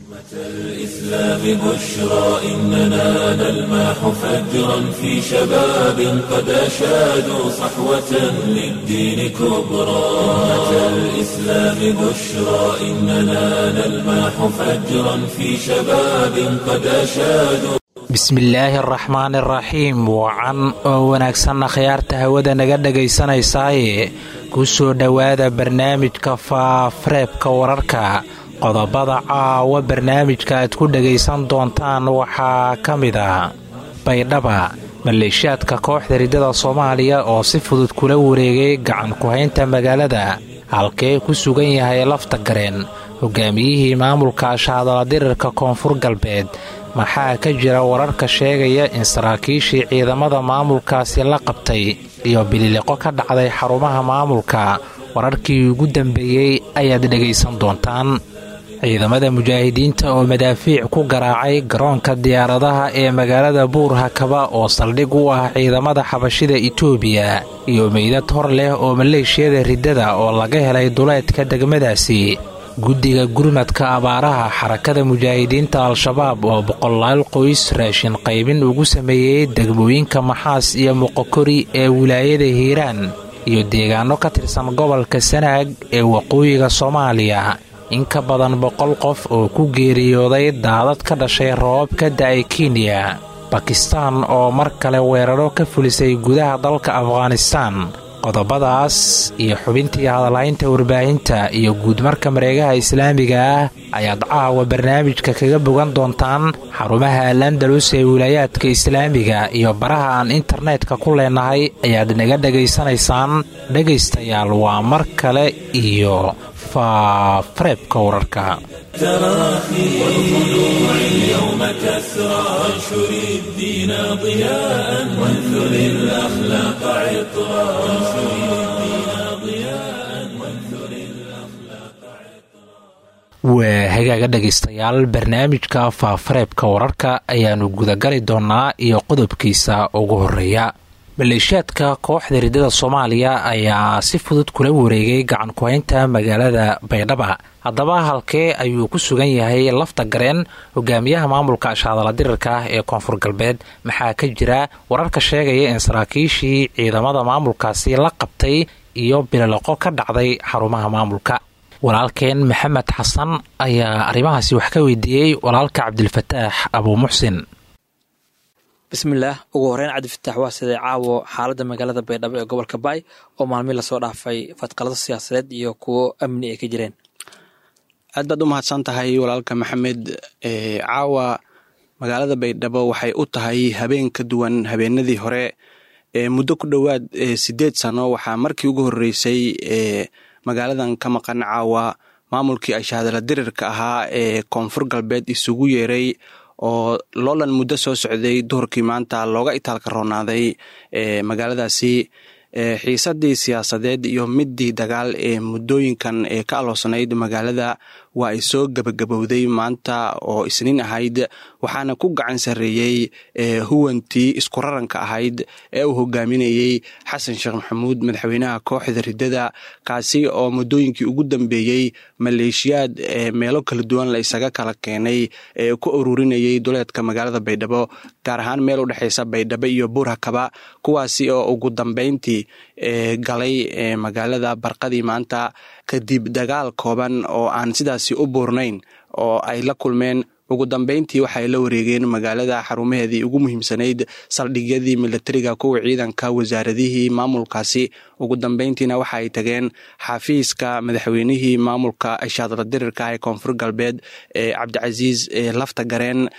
الإسلام بشرى إننا نلمح فجرا في شباب قد أشادوا صحوة للدين كبرى أمة الإسلام بشرى إننا نلمح فجرا في شباب قد أشادوا bismillaahi araxmaan iraxiim wacan oo wanaagsanna khiyaarta hawada naga dhagaysanaysaaye ku soo dhowaada barnaamijka faafareebka wararka qodobada caawa barnaamijka aad ku dhagaysan doontaan waxaa ka mid a baydhaba maleeshiyaadka kooxda riddada soomaaliya oo si fudud kula wareegay gacan ku-haynta magaalada halkee ku sugan yahay lafta gareen hogaamiyihii maamulka ashaadala dirirka koonfur galbeed maxaa ka jira wararka sheegaya in saraakiishii ciidamada maamulkaasi la qabtay iyo bililiqo ka dhacday xarumaha maamulka wararkii ugu dambeeyey ayaad dhegaysan doontaan ciidamada mujaahidiinta oo madaafiic ku garaacay garoonka diyaaradaha ee magaalada buur hakaba oo saldhig u ah ciidamada xabashida itoobiya iyo meydad hor leh oo maleeshiyada riddada oo laga helay duleedka degmadaasi guddiga gurmadka abaaraha xarakada mujaahidiinta al-shabaab oo boqolaal qoys raashin qaybin ugu sameeyey degmooyinka maxaas iyo muqokori ee wilaayada hiiraan iyo deegaano ka tirsan gobolka sanaag ee waqooyiga soomaaliya in ka badan boqol qof oo ku geeriyooday daadad ka dhashay roobab ka da-ay kenya bakistaan oo mar kale weeraro ka fulisay gudaha dalka afghanistaan qodobadaas iyo xubintii hadalhaynta warbaahinta iyo guudmarka mareegaha islaamiga ah ayaad caawa barnaamijka kaga bogan doontaan xarumaha alandalus ee wilaayaadka islaamiga iyo baraha aan internetka ku leenahay ayaad naga dhegaysanaysaan dhegaystayaal waa mar kale iyo faafareebka wararka تراخي والخلوع اليوم كسرى وانشر الدين ضياء وانثر الأخلاق عطرا وانشر الدين ضياء وانثر waa hagaaga dhegaystayaal barnaamijka faafareebka wararka ayaannu gudagali doonnaa iyo qodobkiisa ugu horeeya maleeshiyaadka kooxda riddada soomaaliya ayaa si fudud kula wareegay gacan ku-haynta magaalada baydhaba haddaba halkee ayuu ku sugan yahay lafta gareen hogaamiyaha maamulka ashaadala dirirka ah ee koonfur galbeed maxaa ka jira wararka sheegaya in saraakiishii ciidamada maamulkaasi la qabtay iyo bililiqo ka dhacday xarumaha maamulka walaalkeen maxamed xasan ayaa arrimahaasi wax ka weydiiyey walaalka cabdilfataax abuu muxsin bismillaah ugu horeyn cabdifitaax waa siday caawo xaaladda magaalada baydhabo ee gobolka baay oo maalmii lasoo dhaafay fadqalado siyaasadeed iyo kuwo amni ay ka jireen aad baad u mahadsan tahay walaalka maxamed caawa magaalada baydhabo waxay u tahay habeen ka duwan habeenadii hore muddo ku dhowaad sideed sano waxaa markii ugu horeysay magaaladan ka maqan caawa maamulkii ashaadala dirirka ahaa ee koonfur galbeed isugu yeeray oo loolan muddo soo socday duhurkii maanta looga itaalka roonaaday magaaladaasi xiisadii siyaasadeed iyo midii dagaal ee muddooyinkan ee ka aloosanayd magaalada waa ay soo gebagabowday maanta oo isniin ahayd waxaana ku gacan sarreeyey huwantii isku raranka ahayd ee uu hogaaminayey xasan sheekh maxamuud madaxweynaha kooxda riddada kaasi oo muddooyinkii ugu dambeeyey maleeshiyaad meelo kala duwan la isaga kala keenay ee ku ururinayay duleedka magaalada baydhabo gaar ahaan meel u dhexeysa baydhabo iyo buurhakaba kuwaasi oo ugu dambeyntii galay magaalada barqadii maanta kadib dagaal kooban oo aan sidaasi u buurnayn oo ay la kulmeen ugu dambeyntii waxay la wareegeen magaalada xarumaheedii ugu muhiimsanayd saldhigyadii milatariga kuwa ciidanka wasaaradihii maamulkaasi ugu dambeyntiina waxa ay tageen xafiiska madaxweynihii maamulka ashaadla dirirka ee koonfur galbeed ee cabdicasiis lafta gareen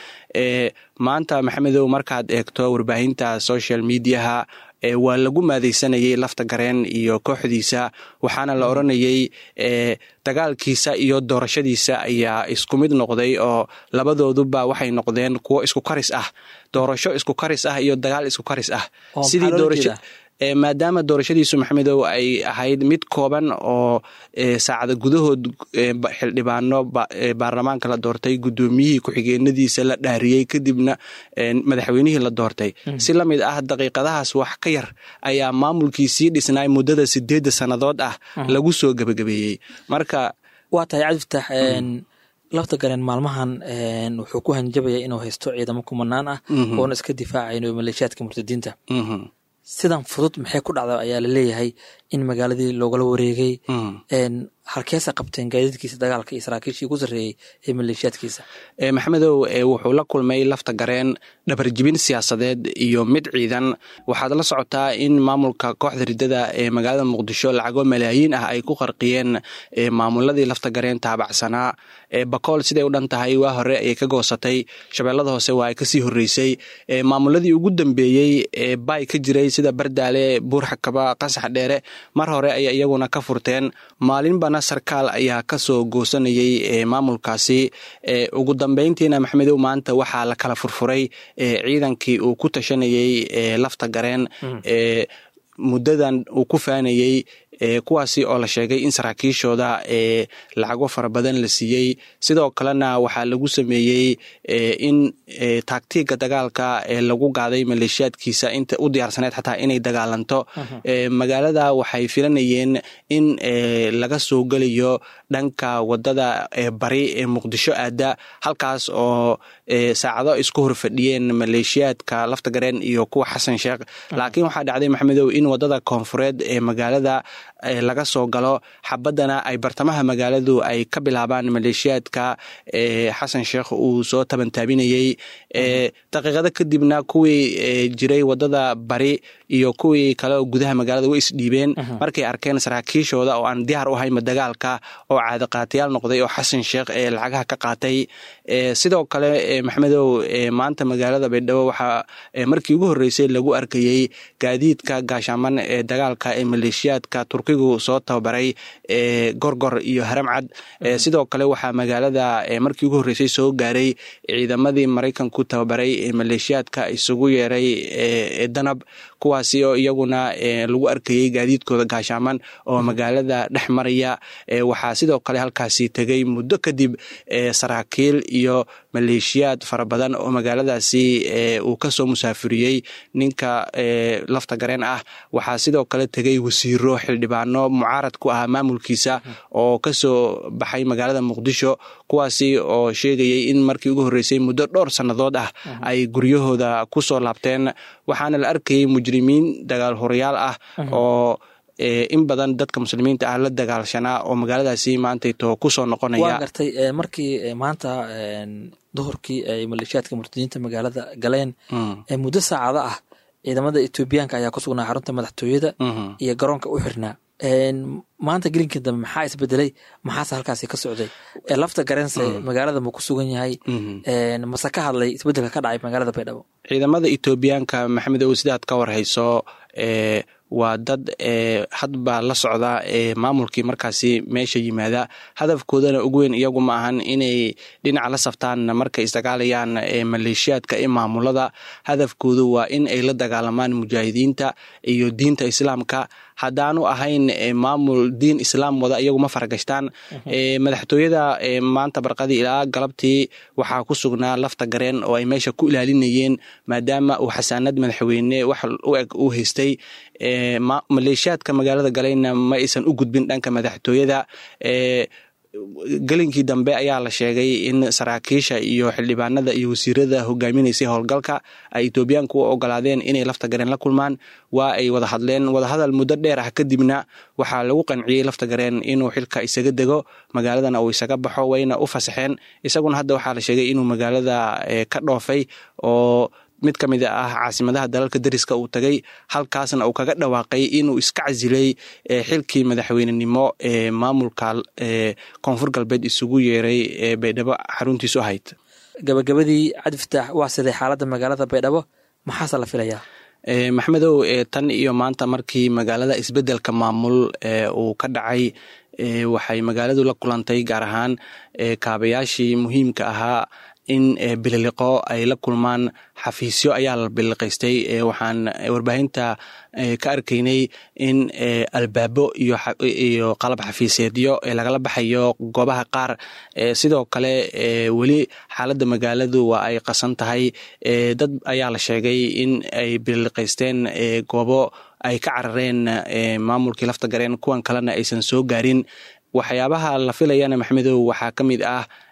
maanta maxamedow markaad eegto warbaahinta social mediaha waa lagu maadeysanayay lafta gareen iyo kooxdiisa waxaana la oranayay dagaalkiisa iyo doorashadiisa ayaa isku mid noqday oo labadooduba waxay noqdeen kuwo isku karis ah doorasho isku karis ah iyo dagaal isku karis ah sidii doorasho maadaama doorashadiisu maxamedow ay ahayd mid kooban oo saacada gudahood xildhibaano baarlamaanka la doortay guddoomiyihii ku-xigeenadiisa la dhaariyey kadibna madaxweynihii la doortay si la mid ah daqiiqadahaas wax ka yar ayaa maamulkii sii dhisnay muddada sideedda sannadood ah lagu soo gebagabeeyey marka waa tahay cabdifatax lafta gareen maalmahan wuxuu ku hanjabaya inuu haysto ciidamo kumanaan ah oona iska difaacayn maleeshiyaadka murtadiinta sidan fudud maxay ku dhacda ayaa laleeyahay in magaaladii loogala wareegay halkeesa qabteen gaadiidkiisa dagaalka iyo saraakiishii ugu sarreeyey ee maleeshiyaadkiisa maxamedow wuxuu la kulmay lafta gareen dhabarjibin siyaasadeed iyo mid ciidan waxaad la socotaa in maamulka kooxda riddada ee magaalada muqdisho lacago malaayiin ah ay ku qarqiyeen maamuladii lafta gareen taabacsanaa bakool siday u dhan tahay waa hore ayay ka goosatay shabeellada hoose waa ay kasii horreysay maamuladii ugu dambeeyey ee baay ka jiray sida bardaale buurxakaba qasax dheere mar hore ayay iyaguna ka furteen maalinbana sarkaal ayaa kasoo goosanayay maamulkaasi ugu dambeyntiina maxamedow maanta waxaa la kala furfuray ciidankii uu ku tashanayey lafta gareen muddadan uu ku faanayey kuwaasi oo la sheegay in saraakiishooda lacago fara badan la siiyey sidoo kalena waxaa lagu sameeyey in taagtiiga dagaalka lagu gaaday maleeshiyaadkiisa inta u diyaarsaneed xataa inay dagaalanto magaalada waxay filanayeen in laga soo gelayo dhanka wadada bari ee muqdisho aada halkaas oo saacado isku horfadhiyeen maleeshiyaadka lafta gareen iyo kuwa xasan sheekh laakiin waxaa dhacday maxamedow in wadada koonfureed ee magaalada laga soo galo xabadana ay bartamaha magaaladu ay ka bilaabaan maleeshiyaadka xasan sheekh uu soo tabantaabinayey daqiiqado kadibna kuwii jiray wadada bari iyo kuwii kale oo gudaha magaalada way isdhiibeen markay arkeen saraakiishooda oo aan diyaar u hayma dagaalka oo caadiqaatayaal noqday oo xasan sheekh ee lacagaha ka qaatay sidoo kale maxamedow maanta magaalada baydhabo waxaa markii ugu horreysay lagu arkayey gaadiidka gaashaaman ee dagaalka ee maleeshiyaadka turkigu soo tababaray gorgor iyo haramcad sidoo kale waxaa magaalada markii ugu horreysay soo gaaray ciidamadii maraykanku tababaray ee maleeshiyaadka isugu yeeray danab kuwaasi oo iyaguna lagu arkayey gaadiidkooda gaashaaman oo magaalada dhex maraya waxaa sidoo kale halkaasi tegay muddo kadib saraakiil iyo maleeshiyaad fara badan oo magaaladaasi uu kasoo musaafuriyey ninka lafta gareen ah waxaa sidoo kale tegay wasiiro xildhibaano mucaarad ku ahaa maamulkiisa oo kasoo baxay magaalada muqdisho kuwaasi oo sheegayay in markii ugu horreysay muddo dhowr sannadood ah ay guryahooda kusoo laabteen waxaana la arkayay mujrimiin dagaal horayaal ah oo in badan dadka muslimiinta ah la dagaalshanaa oo magaaladaasi maantayto kusoo noqonaya waa gartay markii maanta duhurkii ay maleeshiyaadka murtadiinta magaalada galeen muddo saacado ah ciidamada etoobiyaanka ayaa ku sugnaa xarunta madaxtooyada iyo garoonka u xirnaa maanta gelinkii dambe maxaa isbedelay maxaase halkaasi ka socday lafta garense magaalada ma ku sugan yahay mase ka hadlay isbedelka ka dhacay magaalada baydhabo ciidamada etoobiyaanka maxamedow sidaad ka warhayso waa dad hadba la socda maamulkii markaasi meesha yimaada hadafkoodana ugu weyn iyagu ma ahan inay dhinaca la saftaan markay isdagaalayaan maleeshiyaadka ee maamulada hadafkoodu waa in ay la dagaalamaan mujaahidiinta iyo diinta islaamka haddaanu ahayn maamul diin islaam wada iyagu ma faragashtaan madaxtooyada maanta barqadii ilaa galabtii waxaa ku sugnaa lafta gareen oo ay meesha ku ilaalinayeen maadaama uu xasaanad madaxweyne wax u eg uu haystay maleeshiyaadka magaalada galayna ma aysan u gudbin dhanka madaxtooyada gelinkii dambe ayaa la sheegay in saraakiisha iyo xildhibaanada iyo wasiirada hogaaminaysay howlgalka ay etoobiyaanku u ogolaadeen inay lafta gareen la kulmaan waa ay wada hadleen wadahadal muddo dheer ah kadibna waxaa lagu qanciyey lafta gareen inuu xilka isaga dego magaaladana uu isaga baxo wayna u fasaxeen isaguna hadda waxaa la sheegay inuu magaalada ka dhoofay oo mid ka mid ah caasimadaha dalalka dariska uu tagay halkaasna uu kaga dhawaaqay inuu iska casilay xilkii madaxweynenimo ee maamulka koonfur galbeed isugu yeeray ee baydhabo xaruntiisu ahayd gabagabadii cabdifataax waa siday xaaladda magaalada baydhabo maxaase la filayaa maxmedow tan iyo maanta markii magaalada isbedelka maamul uu ka dhacay waxay magaaladu la kulantay gaar ahaan kaabayaashii muhiimka ahaa in bililiqo ay la kulmaan xafiisyo ayaa la bililiqaystay waxaan warbaahinta ka arkaynay in albaabo iyo qalab xafiiseedyo lagala baxayo goobaha qaar sidoo kale weli xaaladda magaaladu waa ay qasan tahay dad ayaa la sheegay in ay bililiqaysteen goobo ay ka carareen maamulkii lafta gareen kuwan kalena aysan soo gaarin waxyaabaha la filayana maxmedow waxaa ka mid ah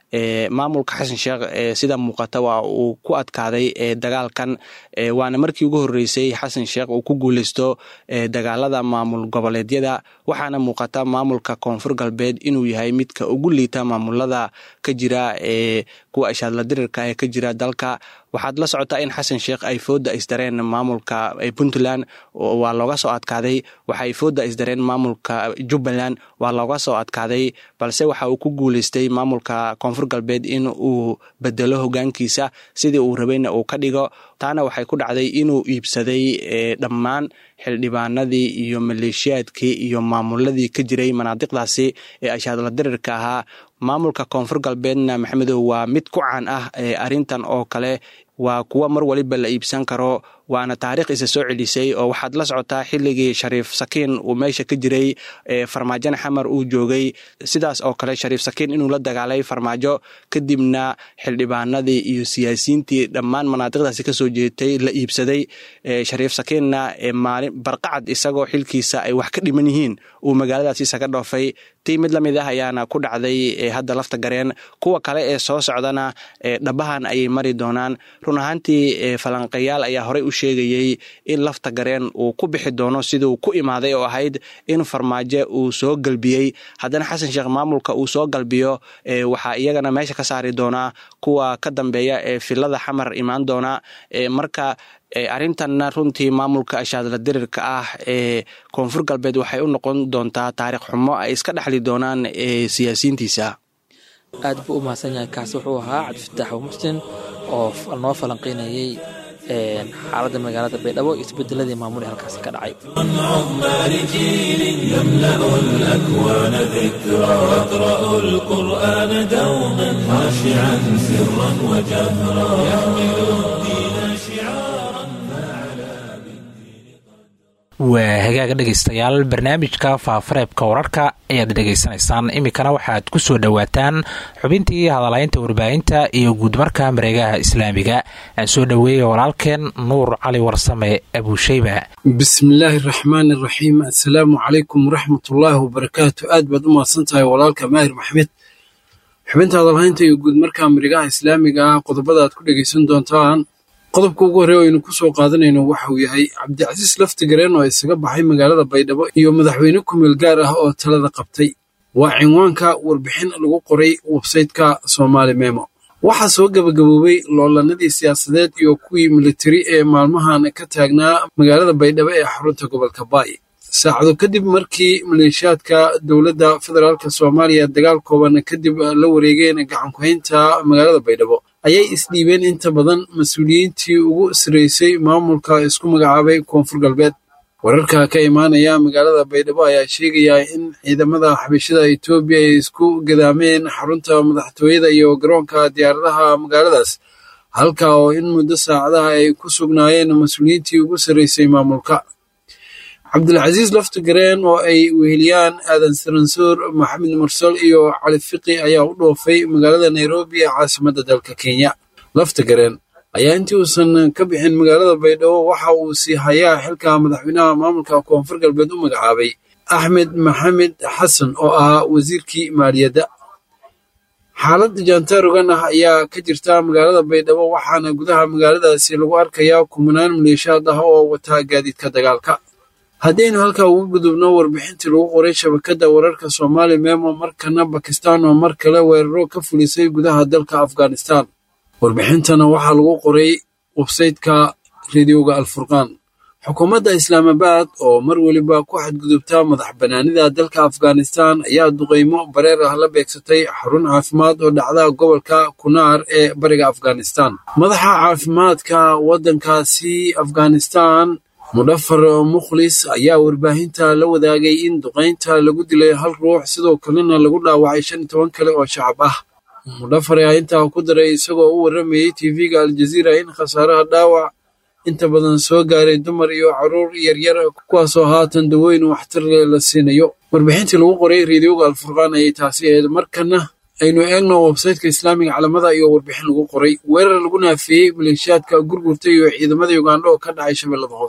maamulka xasan sheekh sida muuqata waa uu ku adkaaday dagaalkan waana markii ugu horeysay xasan sheekh uu ku guuleysto dagaalada maamul goboleedyada waxaana muuqata maamulka koonfur galbeed inuu yahay midka ugu liita maamulada ka jira kuwa ishaadla dirirka ee ka jira dalka waxaad la socotaa in xasan sheekh ay fooda isdareen maamulka puntland waa looga soo adkaaday waxaay fooda isdareen maamulka jubbaland waa looga soo adkaaday balse waxa uu ku guuleystay maamulka koonfur galbeed in uu bedelo hogaankiisa sidii uu rabayna uu ka dhigo taana waxay ku dhacday inuu iibsaday dhammaan xildhibaanadii iyo maleeshiyaadkii iyo maamuladii ka jiray manaadiqdaasi ee ashaadla dirirka ahaa maamulka koonfur galbeedna maxamedow waa mid ku caan ah arintan oo kale waa kuwa mar waliba la iibsan karo waana taariikh isa soo celisay oo waxaad la socotaa xilligii shariif sakiin uu meesha ka jiray farmaajona xamar uu joogay sidaas oo kale shariif sakiin inuu la dagaalay farmaajo kadibna xildhibaanadii iyo siyaasiyiintii dhammaan manaadiqdaasi kasoo jeetay la iibsaday shariif sakiinna maalin barqacad isagoo xilkiisa ay wax ka dhiman yihiin uu magaaladaasi isaga dhoofay tii mid lamid ah ayaana ku dhacday hadda lafta gareen kuwa kale ee soo socdana dhabahan ayay mari doonaan run ahaantii falanqayaal ayaa horey u sheegayey in lafta gareen uu ku bixi doono siduu ku imaaday oo ahayd in farmaajo uu soo galbiyey haddana xasan sheekh maamulka uu soo galbiyo waxaa iyagana meesha ka saari doonaa kuwa ka dambeeya ee filada xamar imaan doona marka arrintanna runtii maamulka ashaadla dirirka ah ee koonfur galbeed waxay u noqon doontaa taariikh xumo ay iska dhexli doonaan siyaasiyiintiisa aad buu u mahadsan yahay kaasi wuxuu ahaa cabdifataax muxsin oo noo falanqeynayey xaaladda magaalada baydhabo iyo isbedeladii maamuli halkaasi ka dhacay عمال جيل يملأ الأكوان ذكرى يقرأ القرآن دوما خاشعا سرا وجهرا يحمل الدين شعارا waa hagaaga dhegaystayaal barnaamijka faafareebka wararka ayaad dhegaysanaysaan iminkana waxaad ku soo dhowaataan xubintii hadalaynta warbaahinta iyo guudmarka mareegaha islaamiga aan soo dhoweeya walaalkeen nuur cali warsame abuusheyba bismillaahi raxmaani raxiim assalaamu calaykum waraxmatullaahi wabarakaatu aad baad u mahadsan tahay walaalka maahir maxmed xubinta hadalhaynta iyo guudmarka mareegaha islaamiga ah qodobada aad ku dhegaysan doontaan qodobka ugu horreey o aynu ku soo qaadanayno waxa uu yahay cabdicasiis laftigareen oo isaga baxay magaalada baydhabo iyo madaxweyne kumeel gaar ah oo talada qabtay waa cinwaanka warbixin lagu qoray websayteka soomaali memo waxaa soo gebagaboobay loolanadii siyaasadeed iyo kuwii militari ee maalmahan ka taagnaa magaalada baydhabo ee xarunta gobolka baay saacado kadib markii maleeshiyaadka dowladda federaalk soomaaliya dagaal kooban kadib la wareegeen gacankuhaynta magaalada baydhabo ayay isdhiibeen inta badan mas-uuliyiintii ugu sareysay maamulka isku magacaabay koonfur galbeed wararka ka imaanaya magaalada baydhabo ayaa sheegaya in ciidamada xabashada etoobiya ay isku gadaameen xarunta madaxtooyada iyo garoonka diyaaradaha magaaladaas halka oo in muddo saacadaha ay ku sugnaayeen mas-uuliyiintii ugu sareysay maamulka cabdilcasiis laftigareen oo ay weheliyaan aadan saransoor maxamed mursal iyo cali fiqi ayaa u dhoofay magaalada nairobi ee caasimadda dalka kenya laftigareen ayaa intii uusan ka bixin magaalada baydhabo waxa uu sii hayaa xilka madaxweynaha maamulka koonfur galbeed u magacaabay axmed maxamed xasan oo ahaa wasiirkii maaliyadda xaalad jaantaarogan ah ayaa ka jirta magaalada baydhabo waxaana gudaha magaaladaasi lagu arkayaa kumanaan maleeshaad ah oo wataa gaadiidka dagaalka haddaynu halkaa ugu gudubno warbixintii lagu qoray shabakadda wararka soomaali memo markana bakistan oo mar kale weeraro ka fulisay gudaha dalka afghanistan warbixintana waxaa lagu qoray websayteka rediyoga alfurqaan xukuumadda islaamabad oo mar weliba ku xadgudubta madax bannaanida dalka afghanistan ayaa duqaymo bareer ah la beegsatay xarun caafimaad oo dhacda gobolka kunaar ee bariga afghanistan madaxa caafimaadka waddankaasi afghanistan mudhafar mukhlis ayaa warbaahinta la wadaagay in duqaynta lagu dilay hal ruux sidoo kalena lagu dhaawacay shan iyo toban kale oo shacab ah mudhafar ayaa intaa ku daray isagoo u warramayey tv-ga aljaziira in khasaaraha dhaawac inta badan soo gaaray dumar iyo caruur yaryar kuwaasoo haatan dawooyin waxtar leh la siinayo warbixintii lagu qoray reediyoga alfurqaan ayay taasi ahayd markana aynu eegno websayteka islaamiga calamada iyo warbixin lagu qoray weerar lagu naafiyey maleeshiyaadka gurgurta iyo ciidamada ugandha oo ka dhacay shabeellada hoose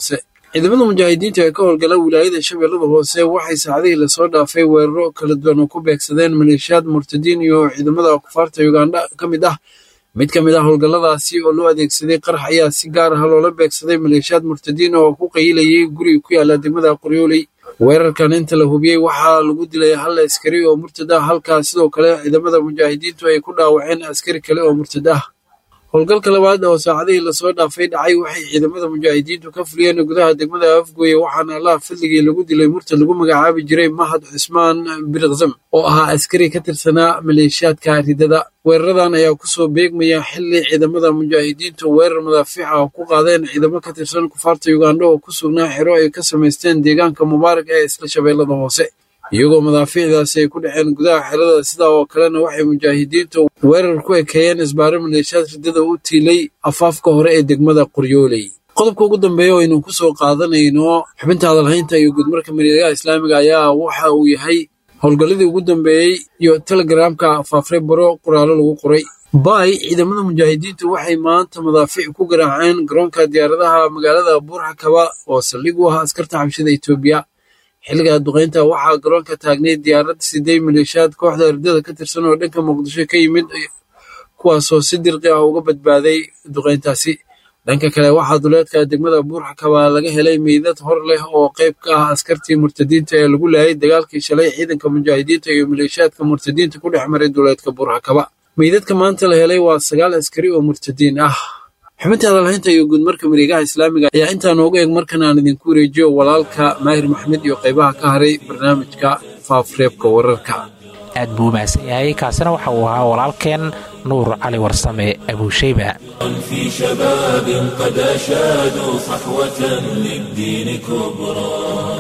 ciidamada mujaahidiinta ee ka howlgala wilaayada shabeellada hoose waxay saacadihii lasoo dhaafay weeraro kala duwan oo ku beegsadeen maleeshiyaad murtadiin iyo ciidamada kufaarta ugandha ka mid ah mid ka mid ah howlgalladaasi oo loo adeegsaday qarax ayaa si gaar ah loola beegsaday maleeshiyaad murtadiin oo ku qayilayay guri ku yaala degmada qoryooley weerarkan inta la hubiyey waxaa lagu dilay hal askari oo murtad ah halkaa sidoo kale ciidamada mujaahidiintu ay ku dhaawaceen askari kale oo murtad ah howlgalka labaad oo saacadihii lasoo dhaafay dhacay waxay ciidamada mujaahidiintu ka fuliyeen gudaha degmada afgooye waxaana allaha fadligii lagu dilay murtad lagu magacaabi jiray mahad cusmaan birkzam oo ahaa askari ka tirsanaa maleeshiyaadka ridada weeraradan ayaa kusoo beegmaya xili ciidamada mujaahidiintu weerar madaafiica oo ku qaadeen ciidamo ka tirsan kufaarta ugandha oo ku sugnaa xero ay ka samaysteen deegaanka mubaarak ee isla shabeellada hoose iyagoo madaafiicdaasi ay ku dhaceen gudaha xerada sidaa oo kalena waxay mujaahidiintu weerar ku ekeeyeen isbaaro maleeshiyaad ridada u tiilay afaafka hore ee degmada qoryooley qodobka ugu dambeeya oo aynu ku soo qaadanayno xubinta hadalhaynta iyo guudmarka mireegaha islaamiga ayaa waxa uu yahay howlgalladii ugu dambeeyey iyo telegaraamka faafre baro qoraallo lagu qoray baay ciidamada mujaahidiintu waxay maanta madaafiic ku garaaceen garoonka diyaaradaha magaalada buurxakaba oo saldhig u ah askarta xabshida etoobiya xilliga duqaynta waxaa garoonka taagnay diyaarad siday maleeshiyaad kooxda ardada ka tirsan oo dhanka muqdisho ka yimid kuwaasoo si dirqi ah uga badbaaday duqayntaasi dhanka kale waxaa duleedka degmada buurxakaba laga helay meydad hor leh oo qayb ka ah askartii murtadiinta ee lagu laayay dagaalkii shalay ciidanka mujaahidiinta iyo maleeshiyaadka murtadiinta ku dhex maray duleedka buurxakaba meydadka maanta la helay waa sagaal askari oo murtadiin ah xubinta hadalhaynta iyo guudmarka mareegaha islaamiga ayaa intaa nooga eeg markan aan idinku wareejiyo walaalka maahir maxmed iyo qaybaha ka haray barnaamijka faafreebka wararka aad buu u mahadsan yahay kaasina waxa uu ahaa walaalkeen nuur cali warsame abuushayba في شباب قد أشادوا صحوة للدين كبرى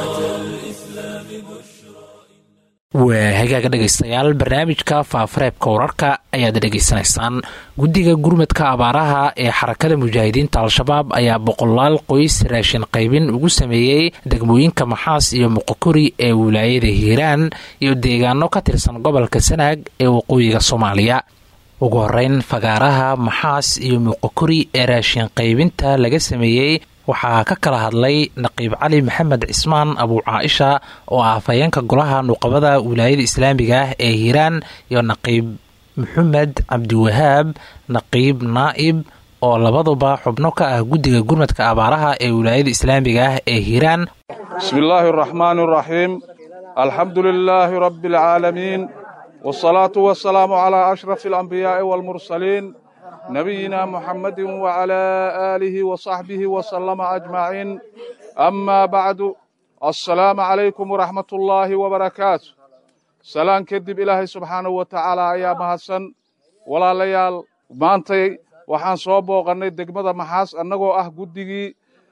waa hagaaga dhegaystayaal barnaamijka faafareebka wararka ayaad dhegaysanaysaan guddiga gurmadka abaaraha ee xarakada mujaahidiinta al-shabaab ayaa boqolaal qoys raashin qaybin ugu sameeyey degmooyinka maxaas iyo muqokori ee wilaayada hiiraan iyo deegaano ka tirsan gobolka sanaag ee waqooyiga soomaaliya ugu horeyn fagaaraha maxaas iyo muqokori ee raashin qaybinta laga sameeyey waxaa ka kala hadlay naqiib cali maxamed cismaan abuu caaisha oo ah afhayeenka golaha nuqabada wilaayada islaamiga ah ee hiiraan iyo naqiib maxamed cabdiwahaab naqiib naa'ib oo labaduba xubno ka ah guddiga gurmadka abaaraha ee wilaayada islaamiga ah ee hiiraan bismi illaahi araxmaani araxiim alxamdu lilaahi rabbi alcaalamiin wsalaatu wasalaamu calaa ashrafi alambiyaai waalmursaliin nabiyina muxamadi wacalaa aalihi wasaxbihi wasalama ajmaciin amaa bacdu assalaamu calaykum waraxmat ullaahi wabarakaatu salaan kadib ilaahay subxaanahu wa tacaala ayaa mahadsan walaalayaal maantay waxaan soo booqannay degmada maxaas annagoo ah guddigii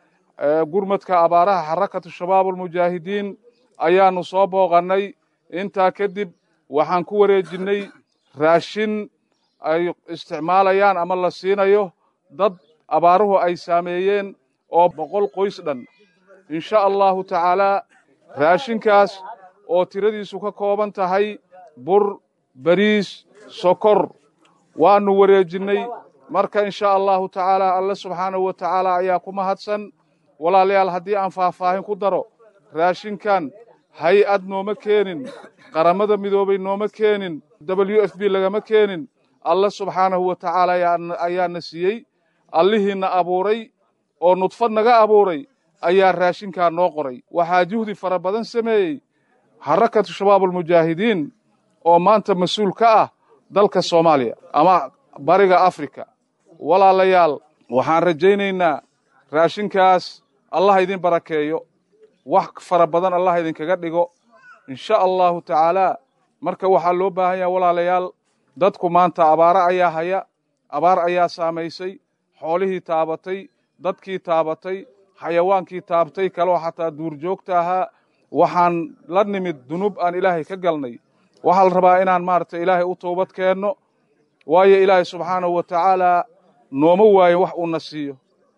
gurmadka abaaraha xarakatu shabaab almujaahidiin ayaannu soo booqannay intaa kadib waxaan ku wareejinnay raashin ay isticmaalayaan ama la siinayo dad abaaruhu ay saameeyeen oo boqol qoys dhan insha allahu tacaalaa raashinkaas oo tiradiisu ka kooban tahay bur bariis sokor waannu wareejinnay marka insha allahu tacaalaa alle subxaanahu wa tacaala ayaa ku mahadsan walaalayaal haddii aan faahfaahin ku daro raashinkan hay-ad nooma keenin qaramada midoobay nooma keenin w f b lagama keenin alle subxaanahu wa tacaala ayaana siiyey allihiina abuuray oo nudfad naga abuuray ayaa raashinkaa noo qoray waxaa juhdi fara badan sameeyey xarakatu shabaabulmujaahidiin oo maanta mas-uul ka ah dalka soomaaliya ama bariga afrika walaalayaal waxaan rajaynaynaa raashinkaas allah idin barakeeyo wax fara badan allah idinkaga dhigo insha allahu tacaalaa marka waxaa loo baahan yaha walaalayaal dadku maanta abaaro ayaa haya abaar ayaa saamaysay xoolihii taabatay dadkii taabatay xayawaankii taabatay kaloo xataa duurjoogta ahaa waxaan la nimid dunuub aan ilaahay ka galnay waxaa la rabaa inaan maaragtay ilaahay u toobad keenno waayo ilaahay subxaanahu wa tacaalaa nooma waayin wax uuna siiyo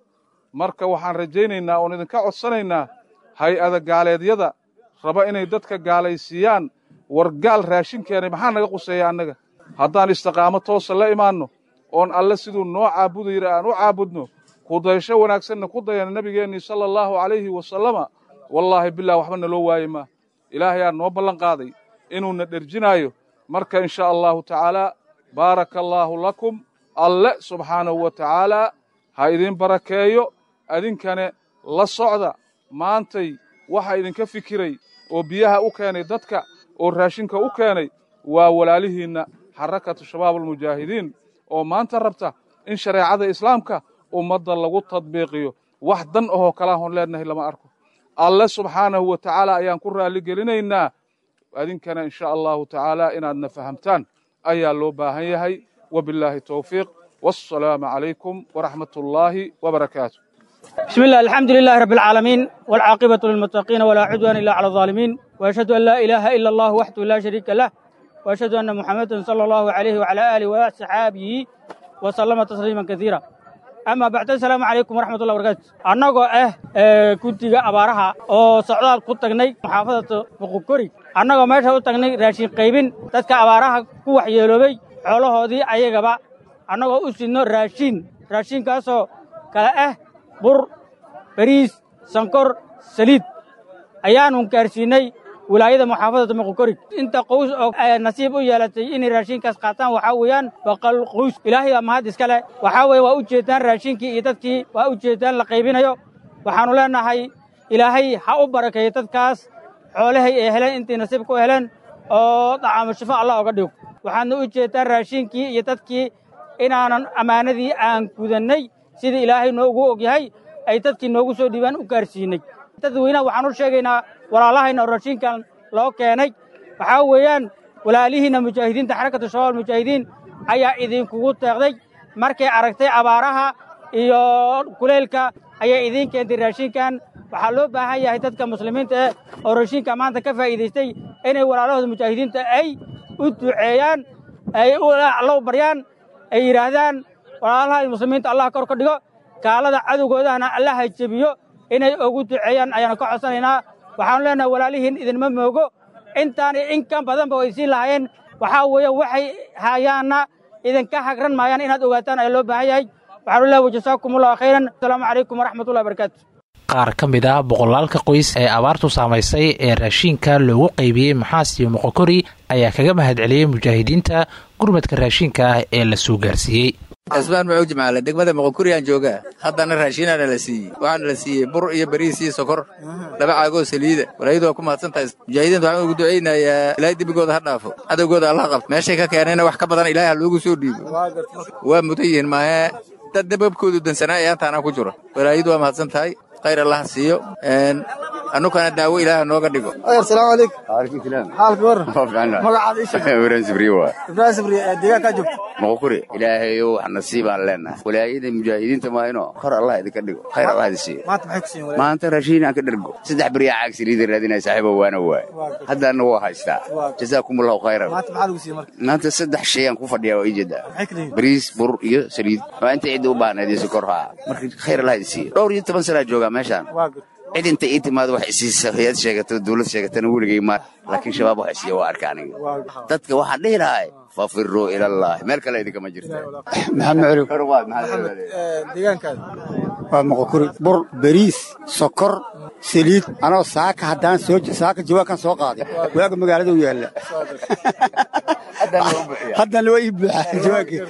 marka waxaan rajaynaynaa oon idinka codsanaynaa hay-ada gaaleedyada raba inay dadka gaalaysiiyaan war gaal raashin keenay maxaa naga quseeya annaga haddaan istiqaamo toosa la imaanno oon alle siduu noo caabuda yidhi aan u caabudno kudaysho wanaagsanna ku dayana nabigeennii sala allahu calayhi wasalama wallaahi bilah waxba naloo waaye maa ilaahayaa noo ballan qaaday inuuna dherjinaayo marka in sha allahu tacaalaa baaraka allaahu lakum alle subxaanahu wa tacaalaa ha idin barakeeyo adinkane la socda maantay waxa idinka fikiray oo biyaha u keenay dadka oo raashinka u keenay waa walaalihiinna xarakatu shabaab almujaahidiin oo maanta rabta in shareecada islaamka ummadda lagu tadbiiqiyo wax dan ahoo kalaahoon leenahay lama arko alle subxaanahu wa tacaala ayaan ku raalli gelinaynaa adinkana in sha allahu tacaala inaadna fahamtaan ayaa loo baahan yahay wabillaahi towfiiq wassalaamu calaykum waraxmat ullaahi wabarakaatu بسم الله الحمد لله رب العالمين والعاقبة للمتقين ولا عدوان إلا على الظالمين وأشهد أن لا إله إلا الله وحده لا شريك له وأشهد أن محمدا صلى الله عليه وعلى آله وصحابه وسلم تسليما كثيرا أما بعد السلام عليكم ورحمة الله وبركاته أنغو إيه كنت أبارها أو سعودات كنت تغني محافظة مقوكوري أنغو ماشا تغني راشين قيبين تدك أبارها كوح يلوبي حوله دي أيغبا أنغو أسنو راشين راشين كاسو كلا إيه bur bariis sankor saliid ayaanu gaarsiinay wilaayada muxaafadada muqokorig inta qoys oo nasiib u yeelatay inay raashinkaas qaataan waxaa weeyaan boqol qoys ilaahay baa mahad iska leh waxaa weeye waa u jeedaan raashinkii iyo dadkii waa u jeedaan la qaybinayo waxaannu leenahay ilaahay ha u barakeeyo dadkaas xoolahay ay heleen intay nasiib ku heleen oo dacaamo shifo allah oga dhigo waxaadna u jeedaan raashinkii iyo dadkii inaanan ammaanadii aan gudannay sidii ilaahay noogu og yahay ay dadkii noogu soo dhiibaan u gaarsiinay dadweynaha waxaan u sheegaynaa walaalahayna oo raashinkan loo keenay waxaa weeyaan walaalihiinna mujaahidiinta xarakatu shabaab mujaahidiin ayaa idinkugu teeqday markay aragtay abaaraha iyo kuleylka ayay idiin keentay raashinkan waxaa loo baahan yahay dadka muslimiinta eh oo raashinka maanta ka faa'iidaystay inay walaalahooda mujaahidiinta ay u duceeyaan ay loo baryaan ay yidhaahdaan walaalaha muslimiinta allah kor ka dhigo gaalada cadowgoodahana allaha jebiyo inay ugu duceeyaan ayaanu ka codsanaynaa waxaanu leenahay walaalihiin idinma moogo intaani in kan badanba way siin lahaayeen waxaa weeye waxay hayaanna idinka hagran maayaan inaad ogaataan ayaa loo baahan yahay waxaanu leehay wajasaakum allahu khayran asalaamu calaykum waraxmatullahi barakaatu qaar ka mid ah boqolaalka qoys ee abaartu saamaysay ee raashiinka loogu qaybiyey maxaas iyo moqokori ayaa kaga mahadceliyey mujaahidiinta gurmadka raashiinka ah ee la soo gaarsiiyey cismaan maxuu jimcaale degmada moqokuriyaan joogaa haddana raashiinaana la siiyey waxaana la siiyey bur iyo bariis iyo sokor laba caagoo saliida walaayadu waa ku mahadsan tahay mujaahidiinta waxaan ugu ducaynayaa ilaahay dembigooda ha dhaafo cadowgooda allah qabto meeshay ka keenayna wax ka badan ilaahay ha loogu soo dhiibo waa mudan yihiin maahe dad dababkoodu dansanaa ee antaana ku jiro walaayadu waa mahadsan tahay khayr allah siiyo annukana daawo ilaaha nooga dhigo asalaamu calaykum waalaikum salaam xaalka war magacaada ii sheeg ibrahim sibriye waa ibrahim sibriye deegaankaa joogta moqokuri ilaahayow wax nasiibaan leenahay walaayada mujaahidiinta maayno kor allah idinka dhigo khayr allah idin siiyo maanta maxay ku siin walaal maanta raashiin aan ka dhergo saddex beriya caag saliida raadinaya saaxiibo waana waay haddaana waa haystaa jazaakumullahu khayran maanta maxaa lagu siiyey marka maanta saddex shay aan ku fadhiyaa waa ii jeedaa maxay kala yihiin bariis bur iyo saliid waa inta cidda u baahnayd iyo sokor haa marka khayr allah idin siiyo dhowr iyo toban sanaa joogaa meeshaan waa good cid inta ii timaado wax isiisa hay-ad sheegato dawlad sheegatana weligay ma laakiin shabaab wax isiiya waa arka aniga dadka waxaan dhihi lahay fafiruu ilallahi meel kale idinkama jirta maxamed cali deegaankaada waa moqokuri bur bariis sokor saliid anoo saaka haddaan soo saaka jawaankan soo qaaday waaga magaalada u yaalla haddana waa ii buuxaa jawaankii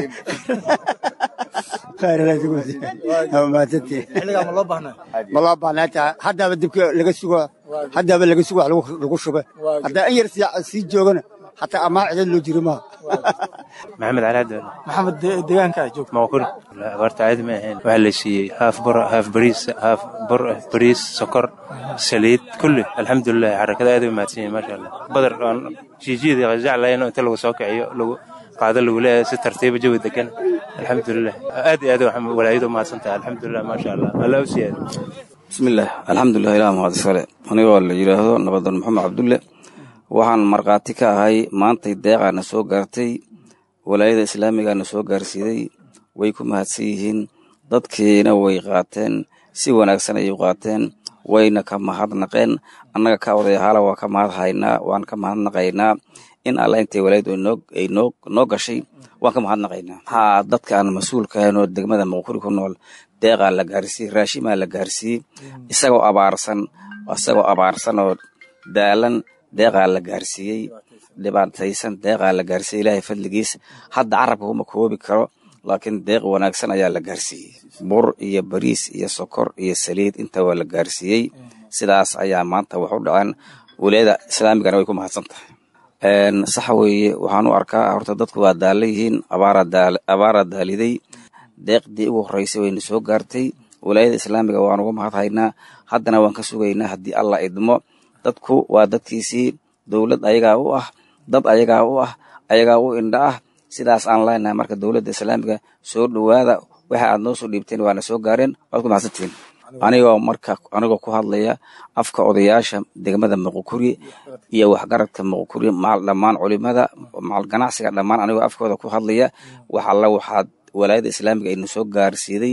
xilligaa ma loo baahnaa ma loo baahnaa haddaaba dibka laga sugo haddaaba laga sugo wax lagu shube haddaa in yar sii joogana hataa amaa cidad loo jiri maaha maxamed cali cabdi maxamed deegaankaa joogta moqokuri abaarta caadi ma ahayn waxaa la siiyey haaf bur haaf bariis haaf bur bariis sokor saliid kulli alxamdulilah xarakada aad u mahadsan yihin maasha allah badar aan jiijiyada jeclayn inta lagu soo kiciyo lagu qaado lagu leeyahay si tartiiba jawi degan alxamdulilah aad iyo aad walaayadu u mahadsan tahay alxamdulilah maasha allah alla u siyaado bismillaah alxamdulilah ilaah mahad iskale anigoo la yidhaahdo nabadan maxamed cabdulle waxaan markhaati ka ahay maantay deeqaana soo gaartay walaayada islaamigaana soo gaarsiiday way ku mahadsan yihiin dadkiina way qaateen si wanaagsan ayay qaateen wayna ka mahadnaqeen annaga ka odayahaala waa ka mahad haynaa waan ka mahadnaqaynaa in alla intay walaayadu ay noo gashay waan ka mahadnaqaynaa maxaa dadka aan mas-uulka ahayn oo degmada muqkuri ku nool deeqaa la gaarsiiyey raashimaa la gaarsiiyey isagoo abaarsan isagoo abaarsan oo daalan deeqaa la gaarsiiyey dhibaataysan deeqaa la gaarsiiyey ilaahay fadligiis hadda carabka kuma koobi karo laakiin deeq wanaagsan ayaa la gaarsiiyey bur iyo bariis iyo sokor iyo saliid inta waa la gaarsiiyey sidaas ayaa maanta wax u dhaceen walaayada islaamigana way ku mahadsan tahay sax weeye waxaan u arkaa horta dadku waa daala yihiin abaara daaliday deeqdii ugu horreysay wayna soo gaartay walaayada islaamiga waan uga mahad haynaa haddana waan ka sugaynaa haddii allah idmo dadku waa dadkiisii dowlad ayagaa u ah dad ayagaa u ah ayagaa u indha ah sidaas aan leenahay marka dowladda islaamiga soo dhowaada waxa aad noo soo dhiibteen waana soo gaareen waad ku mahadsantihiin anigoo marka anigoo ku hadlaya afka odayaasha degmada muqukuri iyo waxgaradka muqukuri macal dhammaan culimada macal ganacsiga dhammaan anigoo afkooda ku hadlaya wax alla waxaad walaayada islaamiga aynu soo gaarsiiday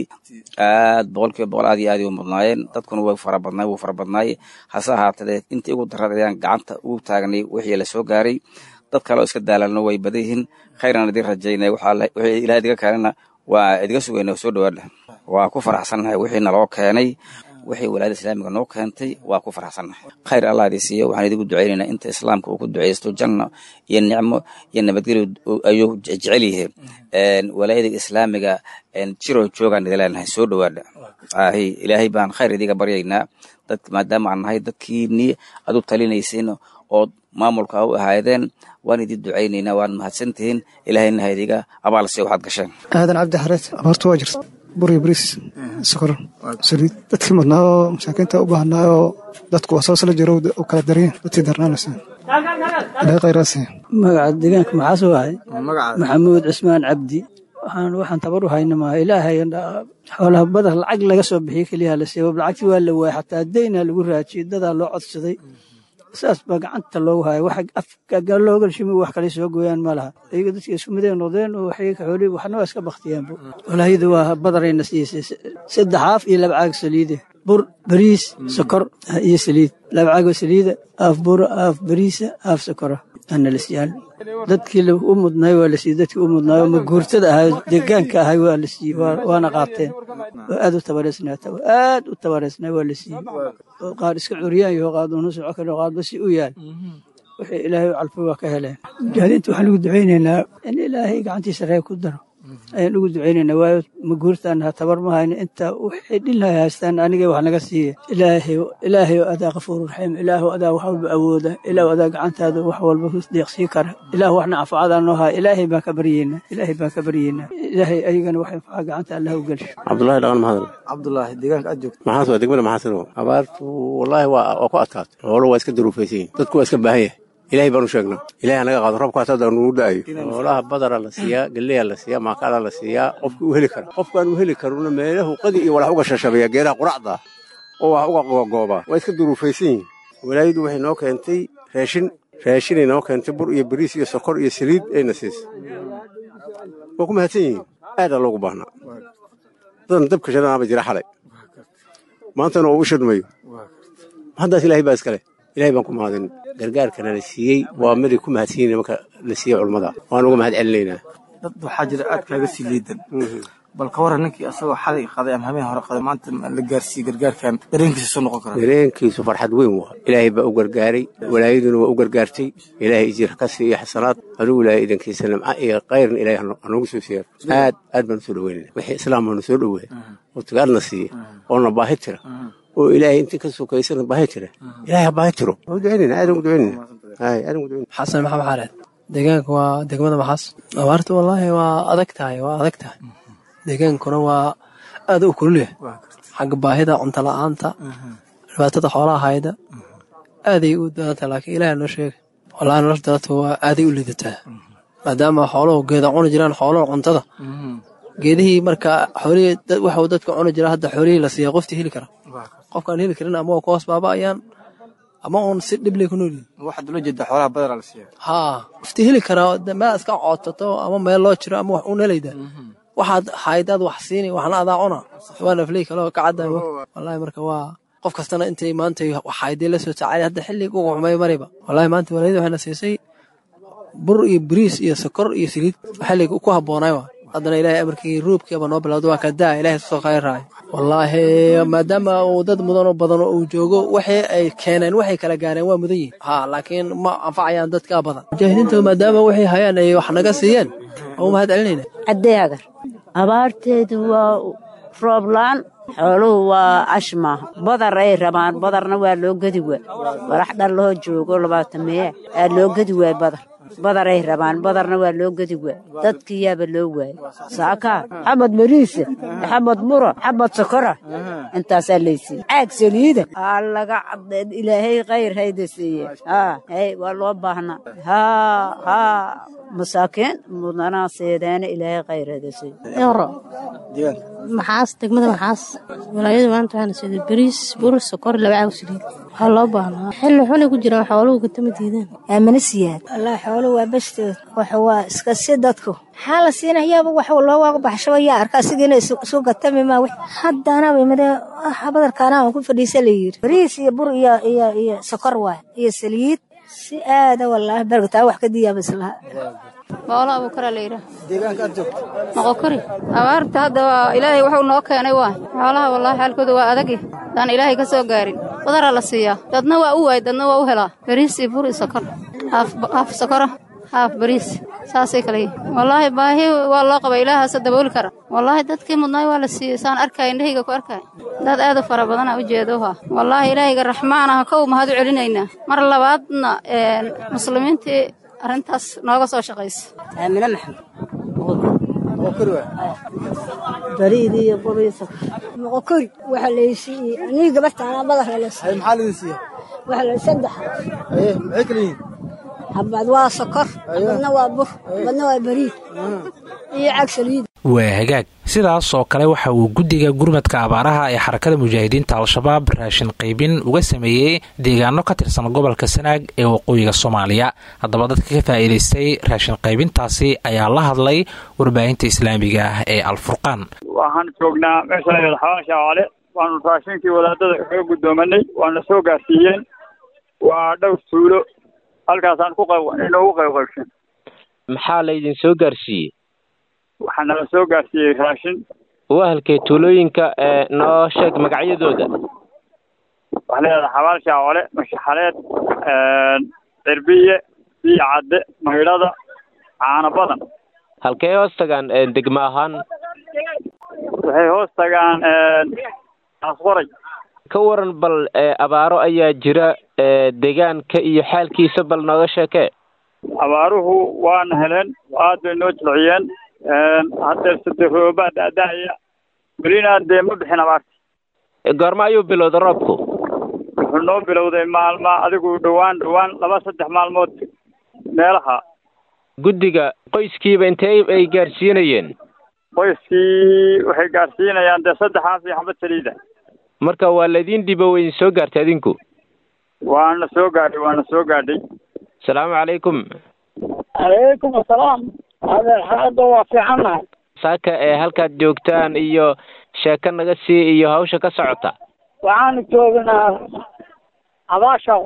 aad boqolkiiba boqol aad iyo aad u mudnaayeen dadkuna way farabadnaay wuu farabadnaay hase ahaatee intii ugu darad ayaan gacanta ugu taagnay wixii la soo gaaray dad kale oo iska daalalno way badan yihiin khayran idin rajaynay wixii ilaah idiga keenana waa idiga sugayna soo dhawaadha waa ku faraxsannahay wixii naloo keenay wixii walaayada islaamiga noo keentay waa ku faraxsannahay khayr allah idin siiyo waxaan idigu ducaynaynaa inta islaamka uu ku ducaysto janno iyo nicmo iyo nabadgelyo ayuu jecel yihiin walaayada islaamiga jiroo joogaan idin leenahay soo dhawaadha ahi ilaahay baan khayr idiga baryaynaa dad maadaama aan nahay dadkiinii aad u talinaysiin ood maamulka u ahaydeen waan idin ducaynaynaa waan mahadsantihiin ilaahayna ha idiga abaalsiyo waxaad gasheen aadan cabdi xareed abaartu waa jirta buri bariis sokor saliid dadkii mudnaa oo masaakiinta u baahnaa oo dadku wasaasla jiro u kala dariyeen dadkii darnaanaysa ilaahay khayraasiya magaca deegaanka maxaas wahay maxamuud cismaan cabdi waxaan waxaan tabar u hayna maaha ilaahay xoolaha badar lacag laga soo bixiyo keliya la siiya lacagtii waa la waayay xataa deyna lagu raajiyey dadaa loo codsaday saas baa gacanta loogu haya wax afka looga shimi wax kale soo gooyaan ma laha iyaga dadka isku midee noqdeen oo waxay xoolii waxna waa iska baktiyaanbu walaayadu waa badarayna siisay saddex haaf iyo laba caag saliide bur bariis sokor iyo saliid laba caag oo saliida haaf bura haaf bariisa haaf sokora ana la siiyaan dadkii u mudnaay waa la siiyey dadkii u mudnaay oo maguurtada ahay deegaanka ahay waa la siiyey waana qaateen waa aad u tabareysnaata aad u tabareysnaa waa la siiyey oo qaar iska curyaan yaho qaad una soco kale qaad basi u yaal wixii ilaahay u calfay waa ka heleen mujahidiinta waxaan ugu ducaynaynaa in ilaahay gacantiisa reeb ku daro ayaan ugu ducaynaynaa waayo maguurtaan ha tabar ma hayno inta wixii dhinlahay haystaan aniga wax naga siiya ilaahay ilaahay adaa qafuuru raxiim ilaahu adaa wax walba awooda ilaahu adaa gacantaada wax walba ku deeqsii kara ilaahu waxna anfacadaa noo haya ilaahay baan ka baryeynaa ilaahay baan ka baryeynaa ilaahay ayagana wax anfaca gacanta allah u gelsho cabdullaahi dhaqan mahadal cabdullaahi deegaanka aad joogto maxaas waa degmada maxaasino abaartu wallaahi waa waa ku adkaatay xoolo waa iska daruufaysan yihin dadku waa iska baahan yahay ilaahay baanu sheegnaa ilahay hanaga qaado roobkaas hadda nugu da'ayo xoolaha badara la siiyaa geleyaa la siiyaa maakala la siiyaa qofki u heli kara qofkaan u heli karuna meelahu qadi iyo walax uga shashabeeya geedaha quracda oo wax uga googooba waa iska duruufaysan yihin walaayadu waxay noo keentay raashin raashinay noo keentay bur iyo bariis iyo sokor iyo saliid ayna siisay waa ku mahadsan yihiin aadaa loogu baahnaa dadan dabka shadanaaba jira xalay maantana oo u shadmayo haddaas ilaahay baa iskale ilahay baan ku mahadin gargaarkana la siiyey waa miday ku mahadsiyin marka la siiyey culummada waan uga mahad celinaynaa dad waxaa jira aad kaaga sii liidan bal ka waran ninkii asagoo xalay qaday ama habeen hore qaday maanta la gaarsiiyey gargaarkan dareenkiisa soo noqon kara dareenkiisu farxad weyn waa ilaahay baa u gargaaray walaayaduna waa u gargaartay ilaahay ijir ka siiyo xasanaad adigu ilaahay idankiisa nimca iyo kayrna ilaahay hanoogu soo siyaar aad aad baan usoo dhaweynayna wixii islaam baanu soo dhaweeya oo tagaadna siiya oo na baahi tira oo ilaahay intii ka sokaysana baahi tira ilaahay ha baahi tiro waa ducaynayna aad ugu ducaynayna hay aad ugu ducaynayna xasan maxamed xaareed deegaanka waa degmada maxaas abaarta wallaahi waa adag tahay waa adag tahay deegaankuna waa aad u kululyahay xagga baahida cunto la-aanta dhibaatada xoolaha hayda aaday u dadantahay laakiin ilaah noo sheega wallaahi nolosha dadka waa aaday u liidataa maadaama xooluhu geeda cuni jiraan xoolaha cuntada geedihii marka xoolihii waxuu dadka cuni jira hadda xoolihii la siiya qoftii heli kara qofkaan heli karin ama waa ku hoos baaba'ayaan ama uun si dhiblay ku noolyihin waxaad ula jeedaa xoolaha badara la siiya haa qoftii heli karaa meel iska cootato ama meel loo jiro ama wax uun helayda waxaad haydaad wax siini waxna adaa cuna waa nafley kaloo kacadda wallaahi marka waa qof kastana intay maanta wax haydee la soo tacaalay hadda xilliga ugu xumay mariba wallaahi maanta walaayada waxayna siisay bur iyo bariis iyo sokor iyo saliid xilliga ku habboonay waa haddana ilaahay amarkii roobkiiba noo bilowda waa kadaa ilaahay soo khayraay wallaahi maadaama uu dad mudan oo badan oo uu joogo waxay ay keeneen waxay kala gaareen waa mudan yihin ha laakiin ma anfacayaan dadka badan mujaahidiinta maadaama waxay hayaan ay wax naga siiyeen oo mahad celinayna caddeegar abaarteedu waa rooblaan xooluhu waa ash maaha badar ay rabaan badarna waa loo gedi waa walax dhar loo joogo labaatan meeya aa loo gedi waay badar badaray rabaan badarna waa loo gedi waa dadkiyaaba loo waayay saakaa xabad mariise xabad muro xabad sokora intaasaa laysiiye caag saliida aa laga caddeed ilaahay khayr hayda siiye haa hay waa loo baahnaa haa haa masaakiin mudanaa seedeena ilaahay khayr hayda siiye eero maxaas degmada maxaas walaayadu maanta waxaana siday bariis bur sokor laba caag saliid waxaa loo baahnaa xilli xunay ku jiraan xooluhu katama diidaan aamana siyaad wallaahi xooluhu waa bashtood waxa waa iska si dadku maxaa la siinayaaba wax looga baxshaba yaa arka asigiina isu gatami maa haddana imade badarkaana aan ku fadhiisa la yiri bariis iyo bur iyo iyo iyo sokor waay iyo saliid si aada wallaahi bergataa wax ka diyaaba islaha boolo abuukaraa la yidhaah deegaanka aad joogto moqokori abaarta hadda waa ilaahay wuxuu noo keenay waa xoolaha wallaahi xaalkooda waa adagi daan ilaahay ka soo gaarin badaraa la siiyaa dadna waa u waay dadna waa u helaa bariis iyo bur iyo sokor haaf sokora haaf bariis saasay kale yihin wallaahi baahi waa loo qaba ilaahaasa dabooli kara wallaahi dadkii mudnaay waa la siiyey saan arkaya indhahayga ku arkaya dad aad u fara badana u jeedoha wallaahi ilaahayga raxmaan aha kow mahad u celinaynaa mar labaadna muslimiintii arrintaas nooga soo shaqaysa aamine maxamed bariid iyo buriisa moqokori waxa laysiiyey anii gabartaana badarka la siiyey maxaa laydin siiya waxa la saddex aye maxay kala yihiin habad waa sokor badna waa bur badna waa bariid iyo cag saliid waa hagaag sidaas oo kale waxa uu guddiga gurmadka abaaraha ee xarakada mujaahidiinta al-shabaab raashin qaybin uga sameeyey deegaano ka tirsan gobolka sanaag ee waqooyiga soomaaliya haddaba dadka ka faa'iidaystay raashin qaybintaasi ayaa la hadlay warbaahinta islaamiga ah ee alfurqaan waxaan joognaa meesha layada xabaan shaacale waanu raashinkii wadaadada kaga guddoomanay waana soo gaarsiiyeen waa dhowr tuulo halkaasaan ku inoogu qaybqaybshan maxaa laydin soo gaarsiiyey waxaa nala soo gaarsiiyey raashin wahalkee tuulooyinka ee noo sheeg magacyadooda waxaa leedahay xabaal shaacole mashaxaleed cirbiye biyo cadde maydhada caano badan halkee hoos tagaan degmo ahaan waxay hoos tagaan asqoray ka waran bal abaaro ayaa jira deegaanka iyo xaalkiisa bal nooga sheekee abaaruhu waana heleen aad bay noo jilciyeen haddeer sade roobaa daadaaya welina dee ma bixin abaarta goorma ayuu bilowda roobku wuxuu noo bilowday maalma adigu dhowaan dhowaan laba saddex maalmood meelaha guddiga qoyskiiba intee ay gaarsiinayeen qoyskii waxay gaarsiinayaan dee saddexaas iyo xabad saliida marka waa laydin dhibo weyn soo gaartay adinku waana soo gaadhay waana soo gaadhay asalaamu calaykum calaykum asalaam adeer xaaladda waa fiicannahay saaka ee halkaad joogtaan iyo sheeko naga sii iyo hawsha ka socota waxaanu joognaa abaasha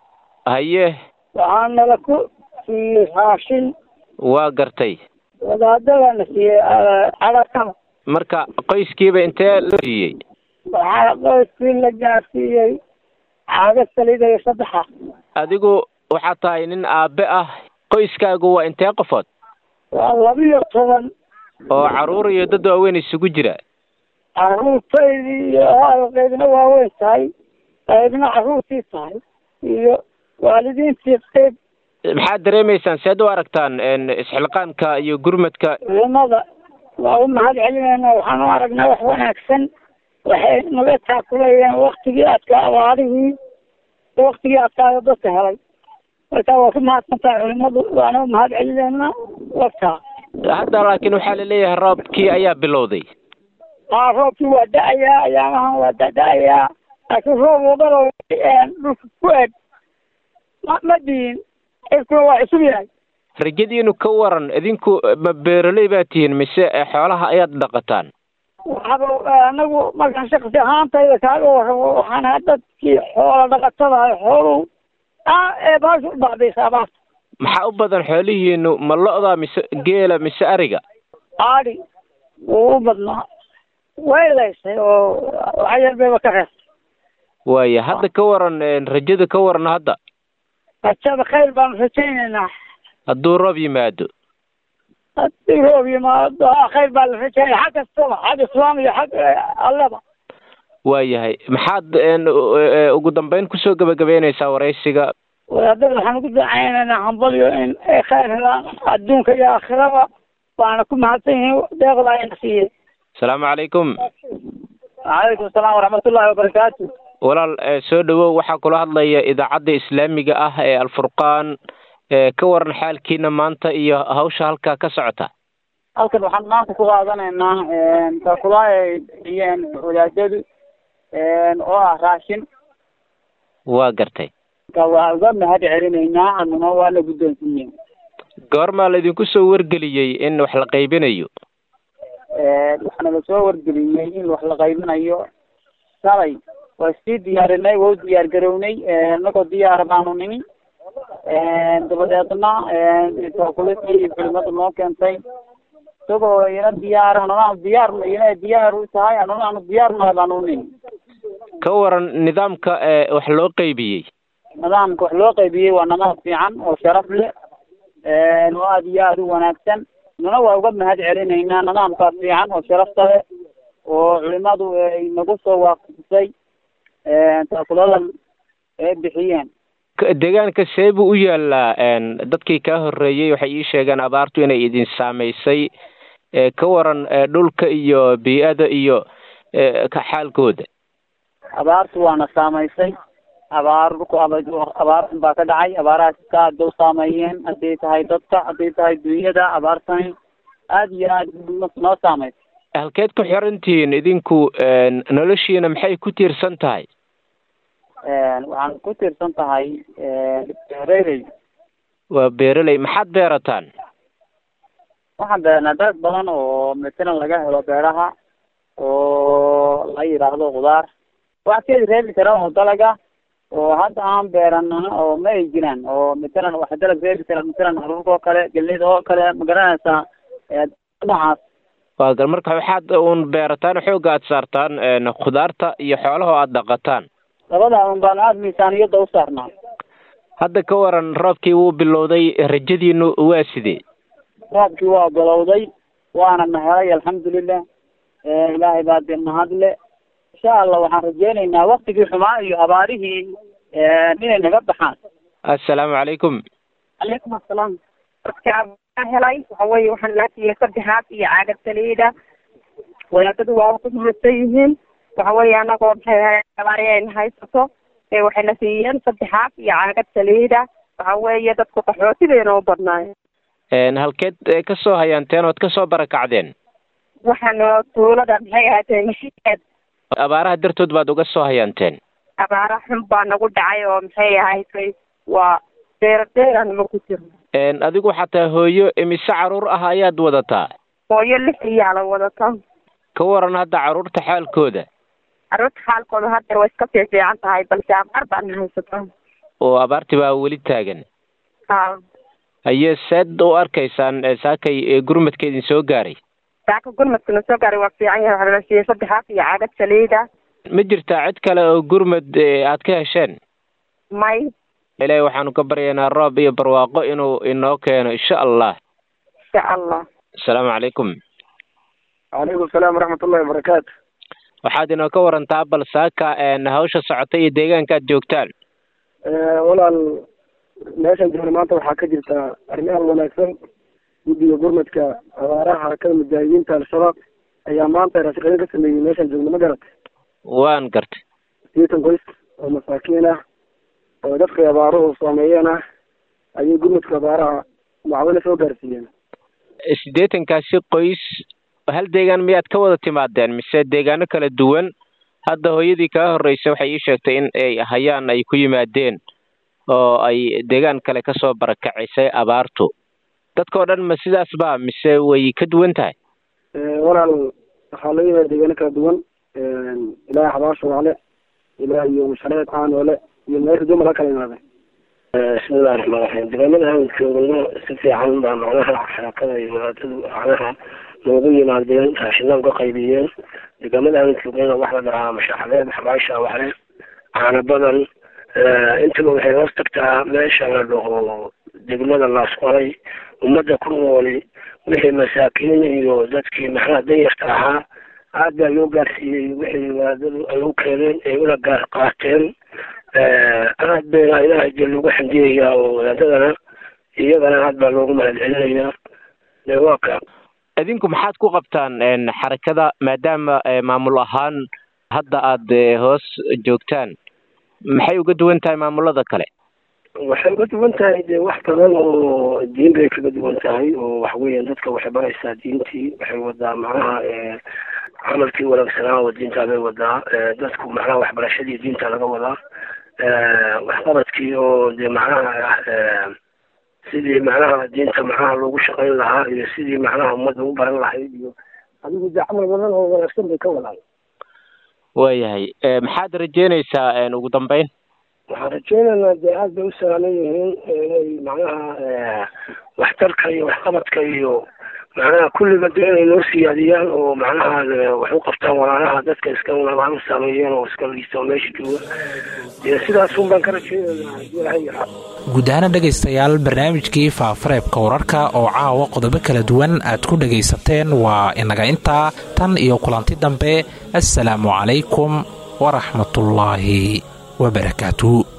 haye waxaa nala ku siiyey raashin waa gartay wadaadadana siiyey cadakada marka qoyskiiba intee la siiyey waxaa qoyskii la gaarsiiyey caaga saliida iyo saddexa adigu waxaad tahay nin aabe ah qoyskaagu waa intee qofood waa labiyo toban oo carruur iyo dad waaweyn isugu jira carruurtaydii iyo qaybna waaweyn tahay qaybna carruurtii tahay iyo waalidiintii qayb maxaad dareemaysaan seed u aragtaan isxilqaanka iyo gurmadka culimada waa u mahad celinayna waxaan u aragnaa wax wanaagsan waxay naga taakulayeen waktigii adkaa abaarihii waktigii adkaayo dadka helay marka waa ku mahadsantahay culimadu waana u mahad celinaynaa wagtaa hadda laakiin waxaa laleeyahay roobkii ayaa bilowday aa roobkii waa da-ayaa ayaamahan waa da-da-ayaa laakiin roob wadalo dhulka ku eg ma ma diin cirkuna waa cusub yahay rajadiinu ka waran idinku ma beeraley baa tihiin mise xoolaha ayaad dhaqataan waxaaba anagu markaan shaksi ahaantayda kaaga warramo waxaana dadkii xoola dhaqatadahay xooluhu aa ee baasha u bacdaysa abaarta maxaa u badan xoolihiinu ma lo'da mise geela mise ariga aadi wuu u badnaa way laysay oo wax yar bayba ka reestay waaya hadda ka waran rajada ka waran hadda rajada khayr baanu rajaynaynaa hadduu roob yimaado haddii roob yimaado khayr baa la rajaynaya xag kastaba xag islaam iyo xag allaba waayahay maxaad ugu dambeyn kusoo gebagabeynaysaa waraysiga wadaadada waxaan ugu dacaynaynaa hambalyo in ay khayr helaan adduunka iyo aakhiraba waana ku mahadsan yihiin deeqda ayna siiyey asalaamu calaykum calaykum asalaam waraxmatullaahi wabarakaatu walaal soo dhawow waxaa kula hadlaya idaacadda islaamiga ah ee alfurqaan ka waran xaalkiina maanta iyo hawsha halkaa ka socota halkan waxaan maanta ku qaadanaynaa taakulaay ay bixiyeen wadaadadu oo ah raashin waa gartay waa uga mahad celinaynaa annuna waa la guddoonsiiyey goormaa laydinku soo wargeliyey in wax la qaybinayo waxaana lasoo wargeliyey in wax la qaybinayo shalay waa sii diyaarinay waa u diyaar garownay inagoo diyaara baanu nimi dabadeedna taakuladii culimadu noo keentay isagoo ina diyaar anuna diyaar ina diyaar u tahay anuna aanu diyaar nahay baanu nimi ka waran nidaamka wax loo qaybiyey nidaamka wax loo qaybiyey waa nidaam fiican oo sharaf leh oo aada iyo aada u wanaagsan nuna waa uga mahad celinaynaa nidaamkaas fiican oo sharafta leh oo culimadu ay nagu soo waafajisay taakuladan ay bixiyeen deegaanka see buu u yaalaa dadkii kaa horreeyey waxay ii sheegeen abaartu inay idin saamaysay ka waran dhulka iyo bii-ada iyo xaalkooda abaartu waana saamaysay abaar dhulku abaartan baa ka dhacay abaarahaas ka aada u saameeyeen hadday tahay dadka hadday tahay dunyada abaartani aada iyo aada noo saameysay halkeed ku xirantihiin idinku noloshiina maxay ku tiirsan tahay waxaan ku tiirsan tahay beeraley waa beeraley maxaad beerataan waxaan beernaa dad badan oo matalan laga helo beeraha oo la yidhaahdo khudaar wax keedi reebi kara oo dalaga oo hadda aan beeranana oo ma ay jiraan oo matalan wax dalag reebi kara matalan haruurka oo kale gelida oo kale ma garanaysaa dhinacaas waa gar marka waxaad uun beerataan xooga aad saartaan khudaarta iyo xoolaha oo aad dhaqataan labada un baan aada miisaaniyadda u saarnaa hadda ka waran roobkii wuu bilowday rajadiinu waa sidee roobkii waa bilowday waana nahelay alxamdulilah ilaahay baa dee mahadle insha allah waxaan rajeynaynaa waktigii xumaa iyo abaarihii inay naga baxaan assalaamu calaykum calaykum assalaam dadka helay waxa weeye waxaan laa siiyey saddexaad iyo caagad saliida wadaadadu waa ku mahadsan yihiin waxa weeye anagoo maxay ahayd abaari ayna haysato waxayna siiyeen saddexaad iyo caagad saliida waxa weeye dadku qaxooti bayna u badnaayeen halkeed ka soo hayaanteen ood ka soo barakacdeen waxaana tuulada maxay ahaatee mashiikeed abaaraha dartood baad uga soo hayaanteen abaara xun baa nagu dhacay oo maxay ahayd waa deera deeranima ku jirno adigu xataa hooyo imise caruur ah ayaad wadataa hooyo lix iyaala wadata ka waran hadda carruurta xaalkooda carruurta xaalkooda haddeer way iska fiifiican tahay balse abaar baana haysato oo abaarti baa weli taagan ha haye seed u arkaysaan saakay gurmadka idin soo gaaray saaka gurmadkana soo gaaray waa fiican yahay waxaa la siiyey saddexaad iyo caagad saliida ma jirtaa cid kale oo gurmad aad ka hesheen may ilaahay waxaanu ka baryaynaa roob iyo barwaaqo inuu inoo keeno insha allah insha allah asalaamu calaykum calaykum salaam waraxmatullahi wabarakaatu waxaad inoo ka warantaa bal saaka hawsha socota iyo deegaanka aad joogtaan walaal meeshan joogna maanta waxaa ka jirta arrimaha wanaagsan guddiga gurmadka abaaraha harakada mujaahidiinta al-shabaab ayaa maanta raashiqayo ka sameeyey meeshan joogna ma garat waan gartay sideetan qoys oo masaakiin ah oo dadka abaaruhu saameeyeen ah ayay gurmadka abaaraha macawina soo gaarsiiyeen siddeetankaasi qoys hal deegaan miyaad ka wada timaadeen mise deegaano kala duwan hadda hooyadii kaa horreysay waxay ii sheegtay in ay hayaan ay ku yimaadeen oo ay deegaan kale kasoo barakacisay abaartu dadkao dhan ma sidaas ba mise way ka duwan tahay walaal waxaa laga yahay deegaano kala duwan ilaa xabaasho waale ilaa iyo mashaleed caanoole iyo meel rajo mala kala imaadeen bismillahi raxmaan raxiim deegaamada aan joogno si fiican baa macnaha xarakada iyo wadaadadu macnaha noogu yimaadeen raashinaan ka qaybiyeen deegaamada aan joognayna wax la dhahaa mashaxaleed xabaasha waxle caano badan intaba waxay hoos tagtaa meesha la dhaho degmada laasqoray ummadda ku nooli wixii masaakiin iyo dadkii maxnaha danyarta ahaa aad baa loo gaarsiiyey wixii wadaadadu ay u keeneen ay una gaar qaateen aad bayna ilaahay dee loogu xamdiyayaa oo wadaadadana iyagana aad baa loogu mahad celinayaa de waa ka idinku maxaad ku qabtaan xarakada maadaama maamul ahaan hadda aad hoos joogtaan maxay uga duwan tahay maamulada kale waxay uga duwan tahay dee wax badan oo diin bay kaga duwan tahay oo waxa weeyaan dadka waxay baraysaa diintii waxay wadaa macnaha camalkii wanaagsanaa oo diintaa bay wadaa dadku macnaha waxbarashadii diinta laga wadaa waxqabadkii oo dee macnaha sidii macnaha diinta macnaha loogu shaqayn lahaa iyo sidii macnaha ummadda u baran lahayd iyo adigu dee camal badan oo wanaagsan bay ka wadaan waayahay maxaad rajeynaysaa ugu dambeyn waxaan rajeynaynaa dee aad bay u salaaman yihiin inay macnaha waxtarka iyo waxqabadka iyo macnaha kulliga dee inay noo siyaadiyaan oo macnaha wax u qabtaan walaalaha dadka iska nabaan saameeyeen oo iska liista oo meesha jooga dee sidaasun baan ka rajeynaynaa haddii ilahay yaraa guud ahaana dhegaystayaal barnaamijkii faafareebka wararka oo caawa qodobo kala duwan aad ku dhegaysateen waa inaga intaa tan iyo kulanti dambe assalaamu calaykum waraxmatullaahi wabarakaatu